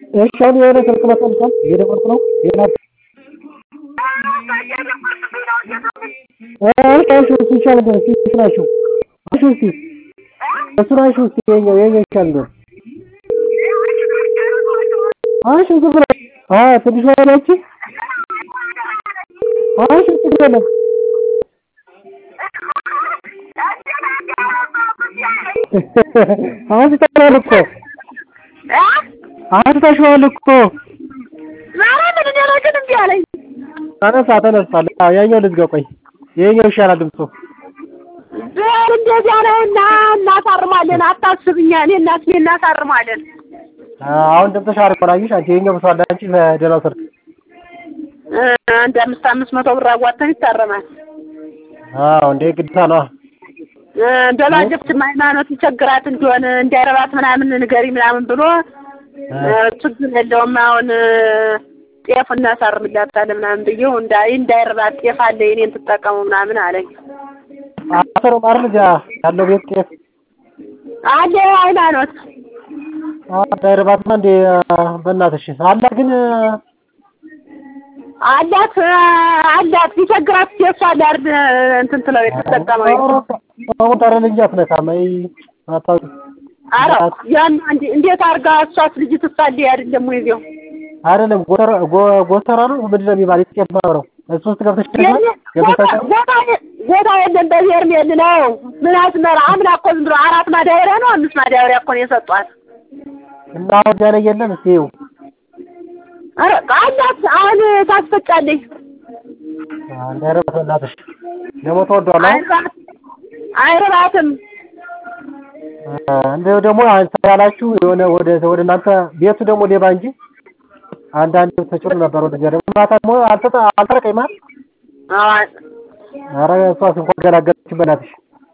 እሺ አሁን የሆነ ስልክ መጥቷል እየደወልኩ ነው ሌላ እሺ እሱ ይሻል ነበር እስኪ እሱን አንሺው አንሺው እስኪ እሱን አንሺው እስኪ ይኸኛው ይኸኛው ይሻል ነበር አንሺው ዝም ብለሽ አዎ ትንሿ ያለች አንሺው ችግር የለም አንስተሽዋል እኮ አንስተሽዋል እኮ ማርያምን እኔ ነው ግን እምቢ አለኝ። ተነሳ ተነስቷል አዎ ያኛው ልዝጋው ቆይ ይኸኛው ይሻላል ድምፁ ብር እንደዚያ ነውና እናሳርማለን። አታስብኛ እኔ እናት እኔ እናሳርማለን። አሁን ድምፅሽ አሪፍ ሆነ አየሽ አንቺ ይኸኛው ብሷል አንቺ በደህናው ስልክ እ አንድ አምስት አምስት መቶ ብር አዋጥተን ይታረማል። አዎ እንዴ ግዴታ ነዋ እ በባጀትም ሃይማኖት ይቸግራት እንደሆነ እንዳይረባት ምናምን ንገሪ ምናምን ብሎ እ ችግር የለውም አሁን እ ጤፍ እናሳርምላታለን ምናምን ብዬው እንዳይ እንዳይረባት ጤፍ አለ የኔን ትጠቀሙ ምናምን አለኝ። አስር ማር ልጅ ያለው ቤት ጤፍ አለ ሃይማኖት እንዳይረባትማ እንዴ በእናትሽ አላት ግን አላት አላት ቢቸግራት ጤፍ አለ አይደል እንትን ትለው የተጠቀመው አሁን ታዲያ ልጅ አትነካም አይ አታውቂ ኧረ ያን እንዴ እንዴት አድርጋ እሷስ ልጅ ትሳለይ አይደለም ወይ እዚያው አይደለም ጎተራ ጎ- ጎተራ ነው ምንድን ነው የሚባል የጤፍ ማህበረው እሱ ውስጥ ገብተሽ ገብተሽ ቦታ የለም በሄርሜል ነው ምን አስመራ አምና እኮ ዝም ብሎ አራት ማዳበሪያ ነው አምስት ማዳበሪያ እኮ ነው የሰጧት እና ወዲያ ላይ የለም እስኪ ይኸው ኧረ አላት አሁን ታስፈጫለች እንዳይረባት በእናትሽ ደግሞ ተወዷል አሁን አይረባት አይረባትም እንደው ደግሞ አንተ ያላችሁ የሆነ ወደ ወደ እናንተ ቤቱ ደግሞ ሌባ እንጂ አንዳንድ ተጭኖ ነበር ወደዚያ ደግሞ ማታ ደግሞ አልተጠ አልተረቀኝ ማለት አዎ ኧረ እሷስ እንኳን ገላገለች በእናትሽ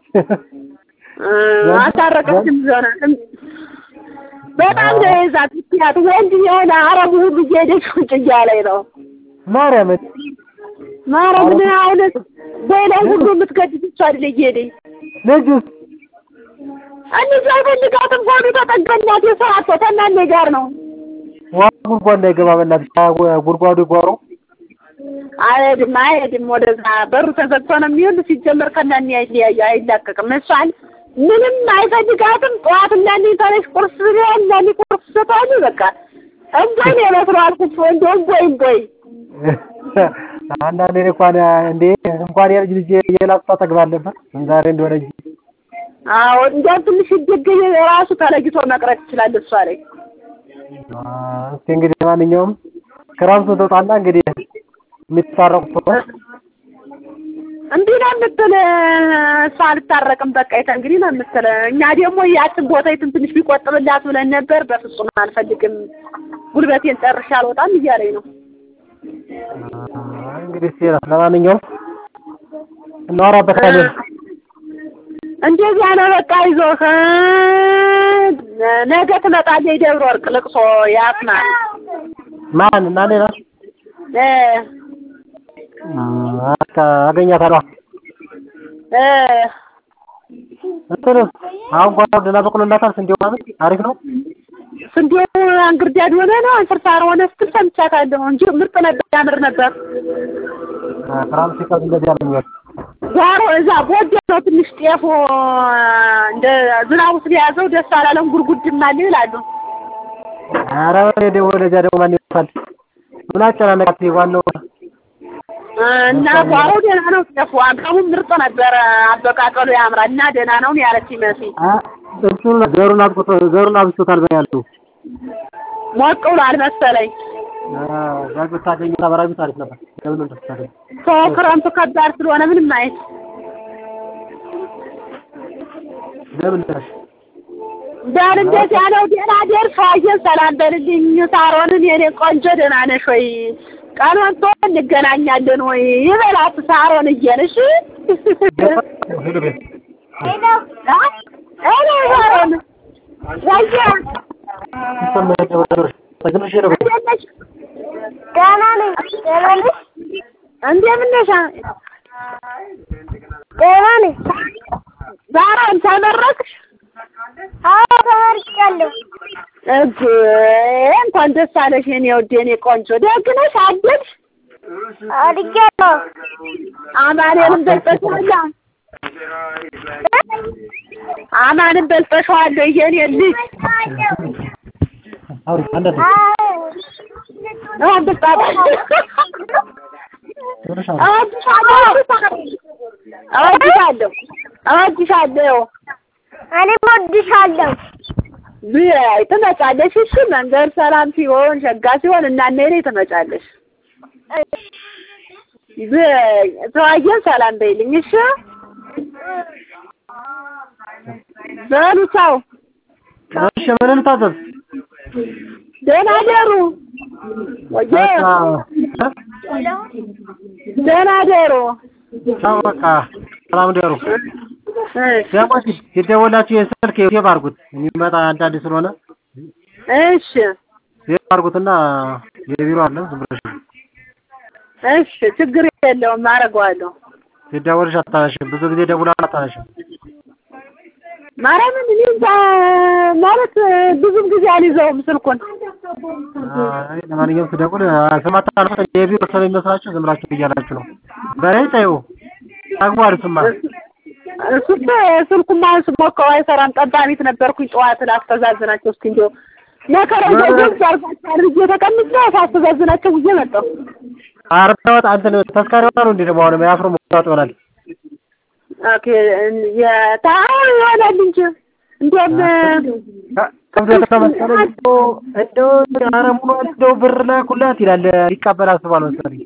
እ አታረቀችም ዞናትም በጣም ነው የይዛት ምክንያት ወንድ የሆነ አረቡ ሁሉ እየሄደች ቁጭ እያለኝ ነው ማርያምን ማርያምን አሁን በላይ ሁሉ የምትገድል እሷ አይደል እየሄደኝ ልጁስ እነዚህ አይፈልጋትም ሆኑ ተጠገናት የሰራት ከእናንተ ጋር ነው ዋ ጉድጓድ እንዳይገባ በእናትሽ ጉድጓዱ ይጓሩ አይሄድም አይሄድም ወደዛ በሩ ተዘግቶ ነው የሚውል ሲጀመር ከእናንተ አይለያዩ አይላቀቅም እሷን ምንም አይፈልጋትም ጠዋት እናንተ ተነሽ ቁርስ ብለህ እናንተ ቁርስ ሰጣሉ በቃ እንቦይ ነው የመስለው አልኩት እንደ እንቦይ እንቦይ አንዳንዴ እኔ እንኳን እንዴ እንኳን የልጅ ልጅ የላስታ ጠግብ አለበት ዛሬ እንደሆነ እንጂ አዎ እንዲያው ትንሽ ይደገኝ ራሱ ተለይቶ መቅረት ይችላል እሷ ላይ እስኪ እንግዲህ ማንኛውም ክረምቱ ተውጣና እንግዲህ የሚታረቁ እምቢ ነው የምትል እሷ አልታረቅም በቃ የተ እንግዲህ ነው የምትል እኛ ደግሞ ያችን ቦታይቱን ትንሽ ቢቆጥብላት ብለን ነበር በፍጹም አልፈልግም ጉልበቴን ጨርሼ አልወጣም እያለኝ ነው እንግዲህ እስኪ ለማንኛውም እናወራበታለን እንደዚያ ነው በቃ ይዞህ ነገ ትመጣለች ደብረ ወርቅ ልቅሶ ያፍናል ማን እና ሌላ እ አገኛታለሁ እ እንትኑ አሁን ጓሮ ደህና በቅሎላታል ስንዴው ማለት አሪፍ ነው ስንዴ አንግርዳድ ሆነ ነው አንፍርሳር ሆነ ስትል ሰምቻታለሁ እንጂ ምርጥ ነበር ያምር ነበር ክረምት ሲቀር እንደዚህ ያለኛል ጓሮ እዛ ጎጆ ነው ትንሽ ጤፉ እንደ ዝናቡ ስለያዘው ደስ አላለም ጉርጉድም አለ ይላሉ ኧረ ወደ ደግሞ ወደዚያ ደግሞ ማን ይወጣል ምን አጨናነቃት ዋናው እና ጓሮ ደህና ነው ጤፉ አጋሙም ምርጥ ነበረ አበቃቀሉ ያምራል እና ደህና ነው ያለች ይመስል እሱን ዘሩን አብቅቶ ዘሩን አብስቶታል በያልቱ ሞቅ ብሏል መሰለኝ ዛግ ብታገኝ ታበራቢ ታሪፍ ነበር ለምን እንደምታገኝ ሰው ክረምቱ ከባድ ስለሆነ ምንም አይት ለምን ደረሽ ዳን እንዴት ያለው ደህና ደርሶ አየን ሰላም በልልኝ ሳሮንን የኔ ቆንጆ ደህና ነሽ ወይ ቀን ወጥቶ እንገናኛለን ወይ ይበላት ሳሮን እየን እሺ ሄሎ ቤት ሄሎ ሳሮን ወየ ይሰማል ወደሮሽ ተግንሽ ሄሎ ቤት እንዴት ነሽ ደህና ነኝ ደህና ነሽ እንደምን ነሽ ደህና ነኝ ሳሮን ተመረቅሽ አዎ ተመርቄያለሁ እግ እንኳን እንኳን ደስ አለሽ የኔ ውድ የኔ ቆንጆ። ደግ ነሽ አደግሽ? አድጌያለሁ። አማኑኤልን በልጠሻዋል? አማንን በልጠሻዋል የኔ ልጅ? አውሪ አንዳንድ እወድሻለሁ እወድሻለሁ። እኔም እወድሻለሁ። ብይ ትመጫለሽ። እሺ መንገድ ሰላም ሲሆን ሸጋ ሲሆን እና እኔ ትመጫለሽ። ብይ ተዋየን ሰላም በይልኝ። እሺ በሉ ቻው። እሺ ምን ልታዘዝ? ደህና ደሩ። ወየ ደህና ደሩ። ቻው በቃ ሰላም ደሩ። እሺ ደግሞ ሲደወላችሁ የስልክ ሴቭ አድርጉት የሚመጣ አንዳንድ ስለሆነ እሺ ሴቭ አድርጉትና የቢሮ አለ ዝም ብለሽ እሺ ችግር የለውም አደርገዋለሁ። ሲደወልሽ አታነሽም። ብዙ ጊዜ ደውላ አታነሽም። ማርያምን እኔ እንጃ ማለት ብዙም ጊዜ አልይዘውም ስልኩን። አይ ለማንኛውም ስደውል ስማታነሱ የቢሮ ስለሚመስላችሁ ዝም ብላችሁ እያላችሁ ነው። በላይ ተይው አግባር ስማ እሱም ስልኩማ ስሞካው አይሰራም። ጠባሚት ነበርኩኝ ጠዋት ላስተዛዝናቸው እስኪ እንደው መከራ ገንዘብ አርጋቸው አድርጌ ተቀምጬ ሳስተዛዝናቸው ውዬ መጣሁ። አርባወጥ አንተን ተስካሪ ወጣ ነው እንዴ ደግሞ አሁን ያፍሮ መውጣት ይሆናል። ኦኬ የታው ይሆናል እንጂ እንደውም ከብዶ ተመሰለኝ እንደው እንደው ኧረ ሙሉ እንደው ብር ላኩላት ይላል ሊቀበል አስቧል መሰለኝ።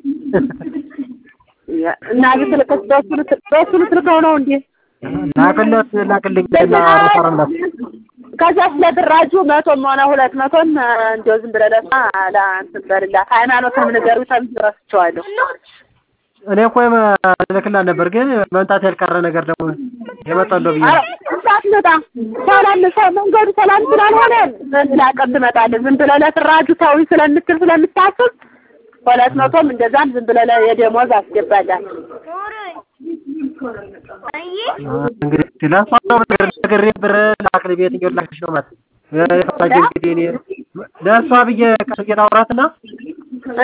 እና ልትልከስ በሱ ልት- በሱ ልትልከው ነው እንዴ? ላክለት ላክልኝ እና ረፈረምላት ከዛ ስለ ድራጁ መቶም ሆነ ሁለት መቶም እንደው ዝም ብለህ ለእሷ ለእንትን በልላት ሃይማኖትም ንገሩ ተብዬ ረስቼዋለሁ። እኔ እኮ ልክላት ነበር ግን መምጣት ያልቀረ ነገር ደግሞ የመጣለው ብዬ ኧረ እንዳትመጣ ሰላም ሰ- መንገዱ ሰላም ስላልሆነ በሌላ ቀን ትመጣለህ። ዝም ብለህ ለትራጁ ተውኝ ስለምትል ስለምታስብ ሁለት መቶም እንደዛም ዝም ብለህ ለ- የደሞዝ አስገባላት። እንግዲህ ለእሷ ነው ነገር ነግሬ ብር ላክል በየትኛው ላክሽ ነው ማለት የፈታጅ እንግዲህ እኔ ለእሷ ብዬ ቀስ ብዬ ላውራትና እ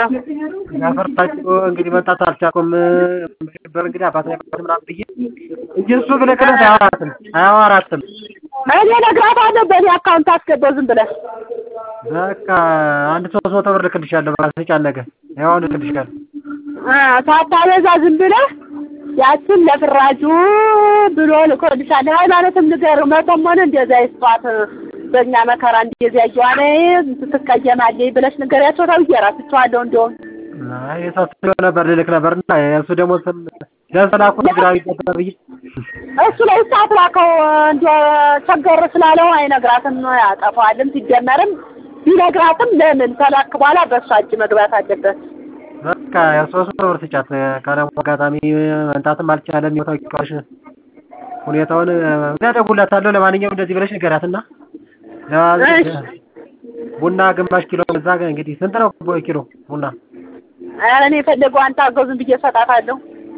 ያፈርታችሁ እንግዲህ መምጣት አልቻልኩም ብር እንግዲህ አባት ላይ ምናምን ብዬ እንጂ እሱ ብልክለት አያወራትም አያወራትም እኔ እነግራታለሁ በእኔ አካውንት አስገባው ዝም ብለህ በቃ አንድ ሶስት መቶ ብር ልክልሻለሁ በቃ ተጫነቀ ያው አሁን ልክልሻለሁ እ ሳታበዛ ዝም ብለህ ያችን ለፍራጁ ብሎ ልኮልሻል። ሃይማኖትም ንገር መቶም ሆነ እንደዛ ይስጧት በእኛ መከራ እንደዚያ እየዋለ ትቀየማለች ብለሽ ንገሪያቸው ተብዬ እራስቸዋለሁ። እንደውም አይ የሳስበው ነበር ልልክ ነበር እና እሱ ደግሞ ስም ለሰላኩ ግራ ይገባ ብዬ እሱ ላይ ሰዓት ላከው እንደ ቸገር ስላለው አይነግራትም፣ ያጠፋዋልም። ሲጀመርም ቢነግራትም ለምን ተላክ በኋላ በእሷ እጅ መግባት አለበት። በቃ የሶስት መቶ ብር ስጫት ካለም አጋጣሚ መምጣትም አልቻለም የታውቂዋለሽ ሁኔታውን እደውልላታለሁ ለማንኛውም እንደዚህ ብለሽ ንገራትና እሺ። ቡና ግማሽ ኪሎ እዛ ጋር እንግዲህ ስንት ነው ኪሎ ቡና ኧረ እኔ የፈለገው አንተ አገው ዝም ብዬ እሰጣታለሁ።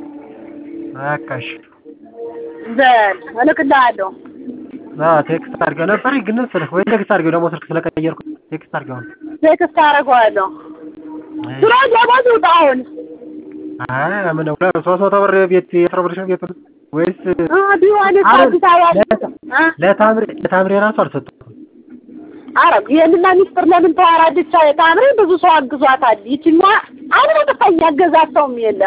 በቃ እሺ በል እልክልሃለሁ። አዎ ቴክስት አድርገው ነበር ግን ስልክ ወይ ቴክስት አድርገው ደግሞ ስልክ ስለቀየርኩ ቴክስት አድርገው ቴክስት አደርገዋለሁ። ስለ ደሞዝ ውጣ አሁን አይ ምን ነው ሶስት መቶ ብር ቤት የስራ ብር ቤት ወይስ እ ቢሆንስ አዲስ አበባ እ ለታምሬ ለታምሬ ራሱ አልሰጡትም ኧረ ይሄንማ ሚስጥር ለምን ተዋራለች? ታምሬ ብዙ ሰው አግዟታል። ይችኛ አብረ ጥፋኝ ያገዛት ሰውም የለ።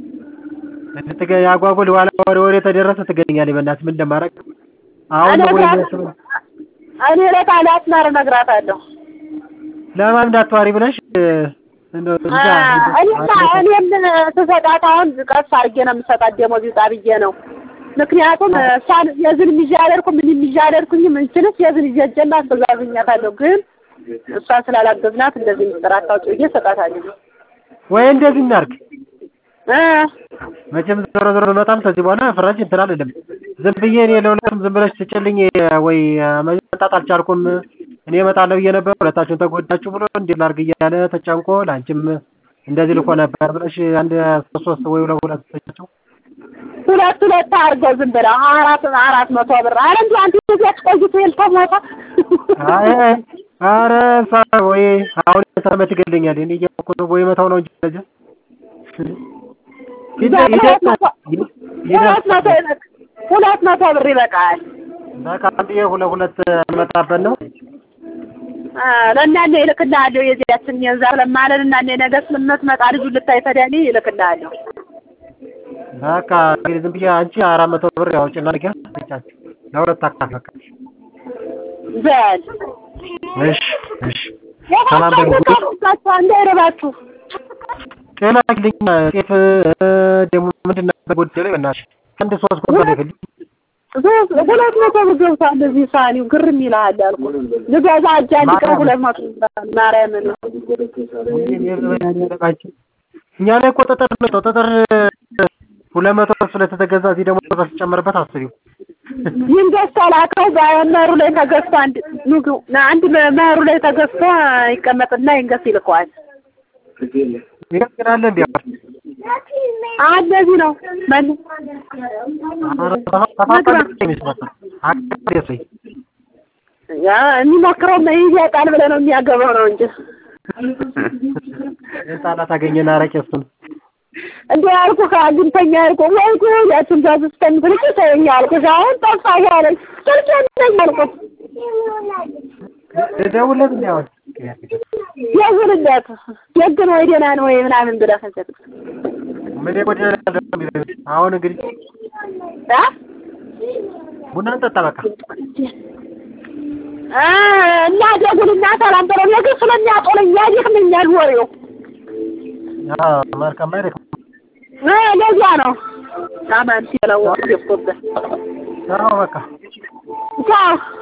እንትገ ያጓጉል ዋላ ወሬ ወሬ ተደረሰ ትገኛለች። በእናትህ ምን እንደማደርግ አሁን ነው ወይ የሚያስበው? እኔ ለታላት ማር እነግራታለሁ። ለማን እንዳትዋሪ ብለሽ እንደው እንጃ እኔማ እኔም ስሰጣት አሁን ቀስ አድርጌ ነው የምሰጣት ደሞዝ ይውጣ ብዬ ነው። ምክንያቱም እሷን የዝን ይዤ አልሄድኩም ምንም ይዤ አልሄድኩኝም። እንችልስ የዝን ይዤ እጀና አስተዛዝኛታለሁ። ግን እሷን ስላላገዝናት እንደዚህ ምስጢር አታውጪ ብዬ እሰጣታለሁ። ወይ እንደዚህ እናድርግ። እ መቼም ዞሮ ዞሮ በመጣም ከዚህ በኋላ ፍራጅ እንትን አይደለም። ዝም ብዬ እኔ ለሁለቱም ዝም ብለሽ ትጭልኝ ወይ መምጣት አልቻልኩም እኔ እመጣለሁ ብዬ ነበር ሁለታችሁን ተጎዳችሁ ብሎ እንዴት ላድርግ እያለ ተጨንቆ ለአንቺም እንደዚህ ልኮ ነበር ብለሽ አንድ ሶስት ሶስት ወይ ሁለት ሁለት ሰጫቸው ሁለት ሁለት አድርገው ዝም ብለው አራት አራት መቶ ብር አረ እንዲሁ አንተ እዚያች ቆይቶ የልተሞታ አይ አይ ኧረ እሷ ወይ አሁን ሰመት ይገለኛል እኔ እያልኩ ነው ወይ መታው ነው እንጂ ለጀ ሁለት መቶ ይበቃ ሁለት መቶ ብር ይበቃል። በቃ አንድ ሁለት ሁለት መጣበት ነው ለእናንተ ይልክልሃለሁ የዚያችን የዛ ለማለት እናንተ ነገ ስለምትመጣ ልጁ ልታይ ፈዳኒ ይልክልሃለሁ። በቃ እንግዲህ ዝም ብዬ አንቺ አራት መቶ ብር ያውጭና ንገ ብቻችሁ ለሁለት አካፍ በቃ በል እሺ እሺ ሰላም ደግሞ የታባችሁ እንዳይረባችሁ ጤና ይልኝ ጤፍ ደግሞ ምንድን ነበር ጎደለ በእናትሽ አንድ ሶስት ኮንቶል ይፈልግ ሁለት መቶ ብር ገብቷል። እዚህ ሳኒው ግርም ይልሃል ያልኩህ ልገዛ እጅ አንድ ቀን ሁለት መቶ ማርያምን እኛ ላይ እኮ ጠጠር ነው ጠጠር ሁለት መቶ ስለተገዛ እዚህ ደግሞ ጠጠር ሲጨመርበት አስቢው ይህን ገዝቶ ላከው በመሩ ላይ ተገዝቶ አንድ ኑግ አንድ መሩ ላይ ተገዝቶ ይቀመጥና ይህን ገዝቶ ይልከዋል። ይቀጥላል እንዴ እንደዚህ ነው መን የሚሞክረው መይዝ ያጣል ብለህ ነው የሚያገባው ነው እንጂ ህጻናት አገኘን አረቄ እሱን እንዴ አልኩህ ከአግኝተኛ አልኩህ ወይ ጉድ ያችን ዛዝ እስከምትልቅ ተወኝ አልኩሽ አሁን ጠፋሽ አለኝ ስልክ የለኝ አልኩህ ደውልለት እንዲ አሁን ደውልለት ደግ ነው ወይ ደህና ነው ወይ ምናምን ብለህ ከሰጥ ምን የጎደለ አሁን እንግዲህ ቡና እንጠጣ በቃ እና ደጉልና ሰላም በለው የግር ስለሚያጦለኝ ያደክመኛል ወሬው መልካም አይደለም ለዚያ ነው ሳማን ሲለው ወጥቶበት አዎ በቃ ቻው